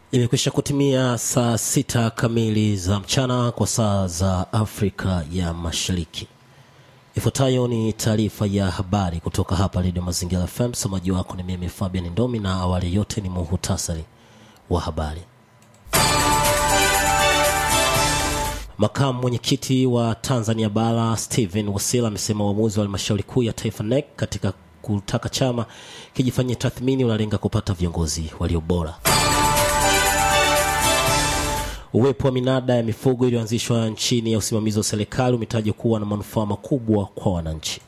Imekwisha kutimia saa sita kamili za mchana kwa saa za Afrika ya Mashariki. Ifuatayo ni taarifa ya habari kutoka hapa Redio Mazingira FM. Msomaji wako ni mimi Fabian Ndomi, na awali yote ni muhutasari wa habari. Makamu mwenyekiti wa Tanzania Bara Stephen Wasila amesema uamuzi wa halmashauri kuu ya taifa NEC katika kutaka chama kijifanyia tathmini unalenga kupata viongozi walio bora. Uwepo wa minada ya mifugo iliyoanzishwa nchini ya usimamizi wa serikali umetajwa kuwa na manufaa makubwa kwa wananchi.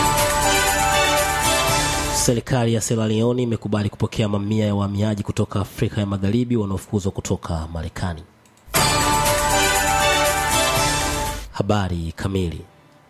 Serikali ya Sierra Leone imekubali kupokea mamia ya wahamiaji kutoka Afrika ya Magharibi wanaofukuzwa kutoka Marekani. Habari kamili.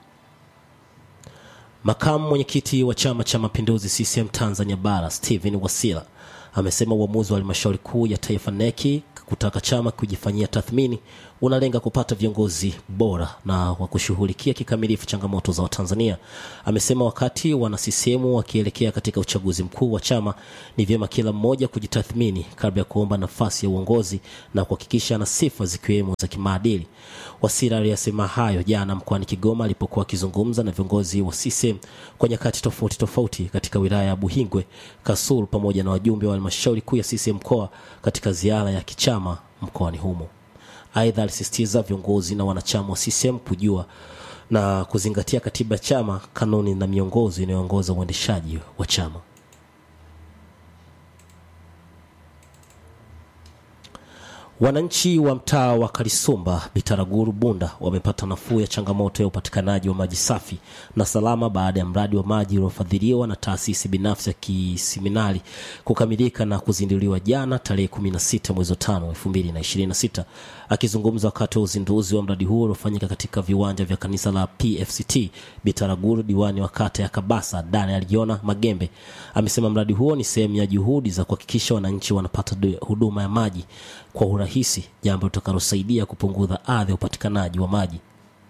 Makamu mwenyekiti wa Chama cha Mapinduzi CCM Tanzania Bara Stephen Wasira amesema uamuzi wa halmashauri kuu ya taifa neki kutaka chama kujifanyia tathmini unalenga kupata viongozi bora na wa kushughulikia kikamilifu changamoto za Watanzania. Amesema wakati wana CCM wakielekea katika uchaguzi mkuu wa chama, ni vyema kila mmoja kujitathmini kabla ya kuomba nafasi ya uongozi na kuhakikisha ana sifa zikiwemo za kimaadili. Wasira aliyasema hayo jana mkoani Kigoma alipokuwa akizungumza na viongozi wa CCM kwa nyakati tofauti tofauti katika wilaya ya Buhingwe, Kasulu pamoja na wajumbe wa halmashauri kuu ya CCM mkoa katika ziara ya kichama mkoani humo. Aidha, alisisitiza viongozi na wanachama wa CCM kujua na kuzingatia katiba ya chama, kanuni na miongozo inayoongoza uendeshaji wa chama. Wananchi wa mtaa wa Kalisumba, Bitaraguru, Bunda wamepata nafuu ya changamoto ya upatikanaji wa maji safi na salama baada ya mradi wa maji uliofadhiliwa na taasisi binafsi ya kiseminari kukamilika na kuzinduliwa jana tarehe 16 mwezi wa 5 2026. Akizungumza wakati wa uzinduzi wa mradi huo uliofanyika katika viwanja vya kanisa la PFCT Bitaraguru, diwani wa kata ya Kabasa Daniel Jona Magembe amesema mradi huo ni sehemu ya juhudi za kuhakikisha wananchi wanapata huduma ya maji kwa urahisi, jambo litakalosaidia kupunguza adha ya upatikanaji wa maji.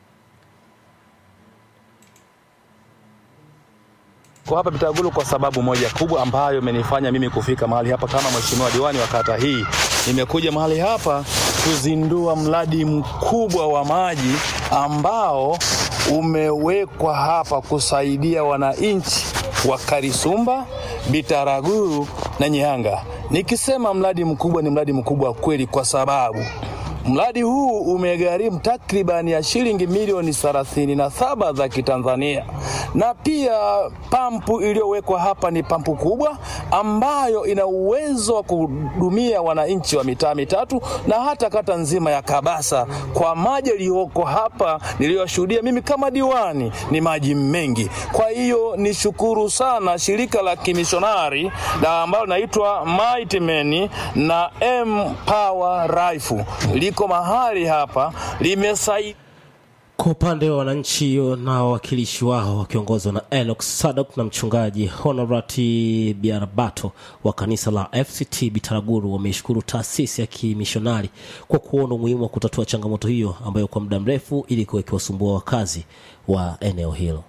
Kwa hapa Bitagulu kwa sababu moja kubwa ambayo imenifanya mimi kufika mahali hapa kama mheshimiwa diwani wa kata hii. Nimekuja mahali hapa kuzindua mradi mkubwa wa maji ambao umewekwa hapa kusaidia wananchi wa Karisumba, Bitaraguru na Nyihanga. Nikisema mradi mkubwa, ni mradi mkubwa kweli, kwa sababu mradi huu umegharimu takribani ya shilingi milioni thelathini na saba za Kitanzania, na pia pampu iliyowekwa hapa ni pampu kubwa ambayo ina uwezo wa kuhudumia wananchi wa mitaa mitatu na hata kata nzima ya Kabasa. Kwa maji yaliyoko hapa niliyoshuhudia mimi kama diwani, ni maji mengi. Kwa hiyo nishukuru sana shirika la kimishonari na ambalo linaitwa Mighty Men na M Power Rifle liko mahali hapa limesaidia Kwa upande wa wananchi na wawakilishi wao wakiongozwa na Enoch Sadok na mchungaji Honorati Biarabato wa kanisa la FCT Bitaraguru wameishukuru taasisi ya kimishonari kwa kuona umuhimu wa kutatua changamoto hiyo ambayo kwa muda mrefu ilikuwa ikiwasumbua wakazi wa eneo hilo.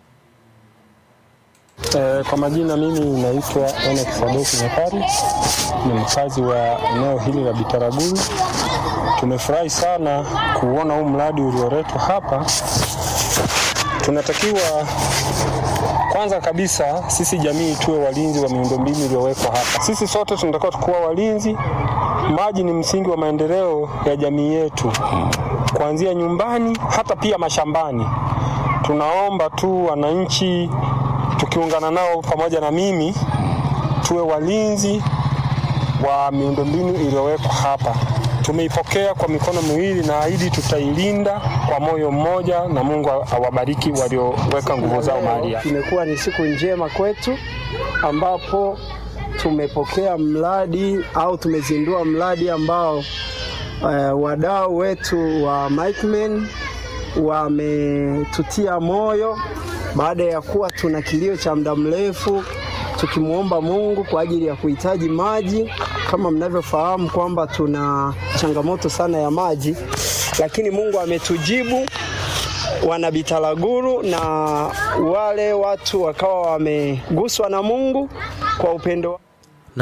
E, kwa majina mimi naitwa Enoch Sadoki Nyakari, ni mkazi wa eneo hili la Bitaraguru. Tumefurahi sana kuona huu mradi ulioletwa hapa. Tunatakiwa kwanza kabisa sisi jamii tuwe walinzi wa miundombinu iliyowekwa hapa. Sisi sote tunatakiwa tukuwa walinzi. Maji ni msingi wa maendeleo ya jamii yetu, kuanzia nyumbani hata pia mashambani. Tunaomba tu wananchi tukiungana nao pamoja na mimi tuwe walinzi wa miundombinu iliyowekwa hapa. Tumeipokea kwa mikono miwili na ahidi tutailinda kwa moyo mmoja, na Mungu awabariki walioweka nguvu zao mahali hapa. Imekuwa ni siku njema kwetu ambapo tumepokea mradi au tumezindua mradi ambao uh, wadau wetu wa Mikemen wametutia moyo baada ya kuwa tuna kilio cha muda mrefu tukimwomba Mungu kwa ajili ya kuhitaji maji. Kama mnavyofahamu kwamba tuna changamoto sana ya maji, lakini Mungu ametujibu wana Bitaraguru na wale watu wakawa wameguswa na Mungu kwa upendo Naam,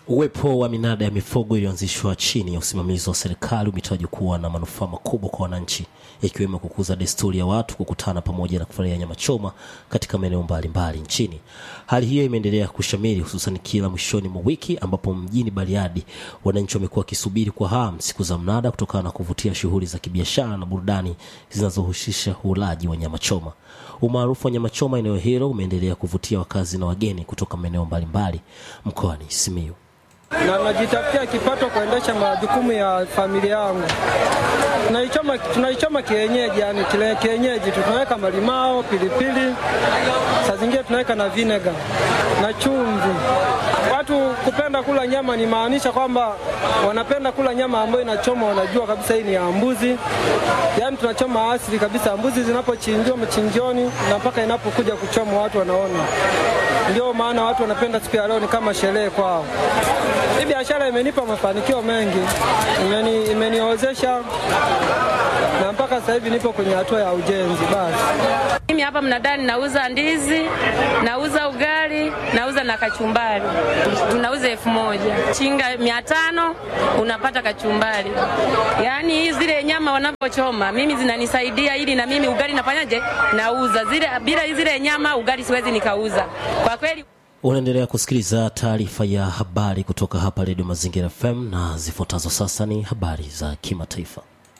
Uwepo wa minada ya mifugo iliyoanzishwa chini ya usimamizi wa serikali umetajwa kuwa na manufaa makubwa kwa wananchi, ikiwemo kukuza desturi ya watu kukutana pamoja na kufurahia nyama choma katika maeneo mbalimbali nchini. Hali hiyo imeendelea kushamiri hususan kila mwishoni mwa wiki, ambapo mjini Bariadi wananchi wamekuwa wakisubiri kwa hamu siku za mnada kutokana na kuvutia shughuli za kibiashara na burudani zinazohusisha ulaji wa nyama choma. Umaarufu wa nyama choma eneo hilo umeendelea kuvutia wakazi na wageni kutoka maeneo mbalimbali mkoani Simiyu. na najitafutia kipato kuendesha majukumu ya familia yangu. Tunaichoma, tunaichoma kienyeji, yani kile kienyeji tu, tunaweka malimao, pilipili, saa zingine tunaweka na vinega na chumvi. Watu kupenda kula nyama ni maanisha kwamba wanapenda kula nyama ambayo inachoma, wanajua kabisa hii ni ya mbuzi. Yani tunachoma asili kabisa, mbuzi zinapochinjiwa machinjioni na mpaka inapokuja kuchoma watu wanaona. Ndio maana watu wanapenda siku ya leo, ni kama sherehe kwao. Hii biashara imenipa mafanikio mengi, imeni, imeniozesha na mpaka sasa hivi nipo kwenye hatua ya ujenzi. Basi Mimi hapa mnadani nauza ndizi, nauza ugali, nauza na kachumbari. Tunauza elfu moja chinga mia tano unapata kachumbari. Yaani hii zile nyama wanavyochoma mimi zinanisaidia ili na mimi ugali nafanyaje, nauza zile. Bila zile nyama ugali siwezi nikauza kwa kweli. Unaendelea kusikiliza taarifa ya habari kutoka hapa Redio Mazingira FM na zifuatazo sasa ni habari za kimataifa.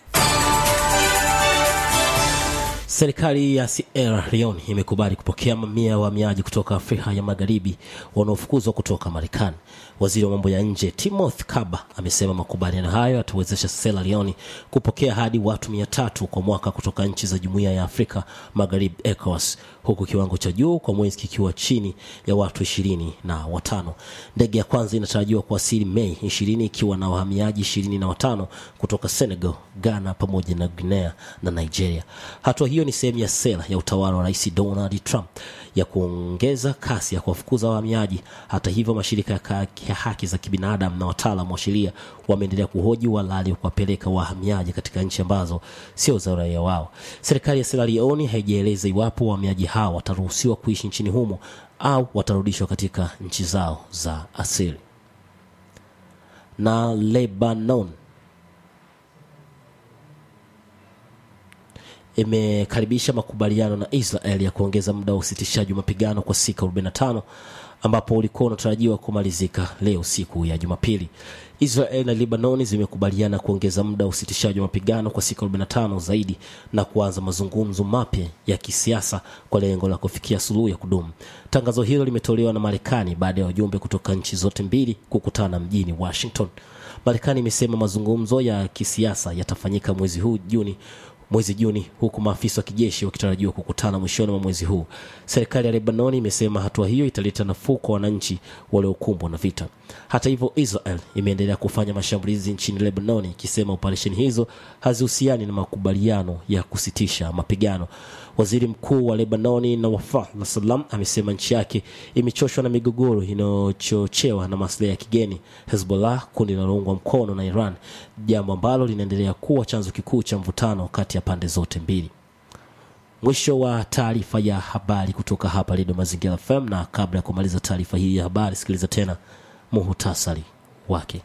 Serikali ya Sierra Leone imekubali kupokea mamia ya wahamiaji kutoka Afrika ya Magharibi wanaofukuzwa kutoka Marekani. Waziri wa mambo ya nje Timothy Kaba amesema makubaliano hayo yatawezesha Sierra Leone kupokea hadi watu mia tatu kwa mwaka kutoka nchi za Jumuiya ya Afrika Magharibi ECOWAS, huku kiwango cha juu kwa mwezi kikiwa chini ya watu ishirini na watano. Ndege ya kwanza inatarajiwa kuwasili Mei ishirini ikiwa na wahamiaji ishirini na watano kutoka Senegal, Ghana pamoja na Guinea na Nigeria. Hatua hiyo ni sehemu ya sera ya utawala wa Rais Donald Trump ya kuongeza kasi ya kuwafukuza wahamiaji. Hata hivyo, mashirika ya ka- ya haki za kibinadamu na wataalamu wa sheria wameendelea kuhoji uhalali wa kuwapeleka wahamiaji katika nchi ambazo sio za uraia wao. Serikali ya Sierra Leone haijaeleza iwapo wahamiaji hao wataruhusiwa kuishi nchini humo au watarudishwa katika nchi zao za asili. Na Lebanon imekaribisha makubaliano na Israel ya kuongeza muda wa usitishaji wa mapigano kwa siku 45 ambapo ulikuwa unatarajiwa kumalizika leo siku ya Jumapili. Israel na Lebanon zimekubaliana kuongeza muda wa usitishaji wa mapigano kwa siku 45 zaidi na kuanza mazungumzo mapya ya kisiasa kwa lengo la kufikia suluhu ya kudumu. Tangazo hilo limetolewa na Marekani baada ya wajumbe kutoka nchi zote mbili kukutana mjini Washington. Marekani imesema mazungumzo ya kisiasa yatafanyika mwezi huu Juni mwezi Juni, huku maafisa wa kijeshi wakitarajiwa kukutana mwishoni mwa mwezi huu. Serikali ya Lebanoni imesema hatua hiyo italeta nafuu kwa wananchi waliokumbwa na vita. Hata hivyo, Israel imeendelea kufanya mashambulizi nchini Lebanoni, ikisema operesheni hizo hazihusiani na makubaliano ya kusitisha mapigano. Waziri mkuu wa Lebanoni Nawaf Salam amesema nchi yake imechoshwa na migogoro inayochochewa na maslahi ya kigeni, Hezbollah, kundi linaloungwa mkono na Iran, jambo ambalo linaendelea kuwa chanzo kikuu cha mvutano kati ya pande zote mbili. Mwisho wa taarifa ya habari kutoka hapa Redio Mazingira FM, na kabla ya kumaliza taarifa hii ya habari, sikiliza tena muhutasari wake.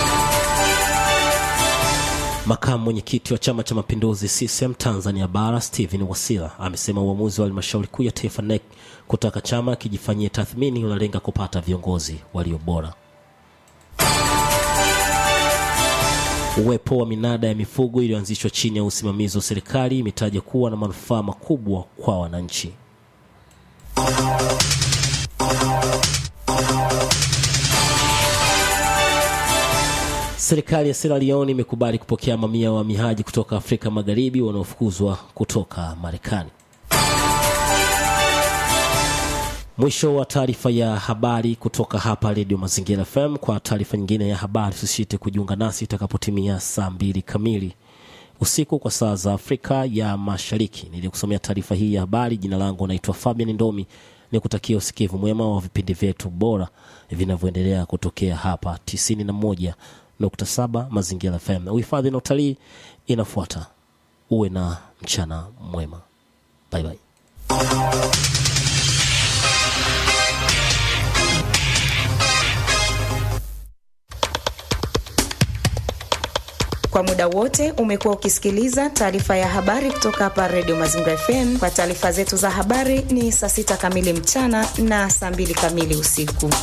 Makamu mwenyekiti wa Chama cha Mapinduzi CCM Tanzania Bara Stephen Wasira amesema uamuzi wa halmashauri kuu ya taifa NEC kutaka chama kijifanyie tathmini unalenga kupata viongozi walio bora. Uwepo wa minada ya mifugo iliyoanzishwa chini ya usimamizi wa serikali imetaja kuwa na manufaa makubwa kwa wananchi. Serikali ya Sierra Leone imekubali kupokea mamia ya wahamiaji kutoka Afrika Magharibi wanaofukuzwa kutoka Marekani. Mwisho wa taarifa ya habari kutoka hapa Redio Mazingira FM. Kwa taarifa nyingine ya habari, usisite kujiunga nasi itakapotimia saa mbili kamili usiku kwa saa za Afrika ya Mashariki. Nilikusomea taarifa hii ya habari. Jina langu naitwa Fabian Ndomi, ni kutakia usikivu mwema wa vipindi vyetu bora vinavyoendelea kutokea hapa 91.7 Mazingira FM. Uhifadhi na utalii inafuata. Uwe na mchana mwema, bye bye. Kwa muda wote umekuwa ukisikiliza taarifa ya habari kutoka hapa Radio Mazingira FM. Kwa taarifa zetu za habari ni saa sita kamili mchana na saa mbili kamili usiku.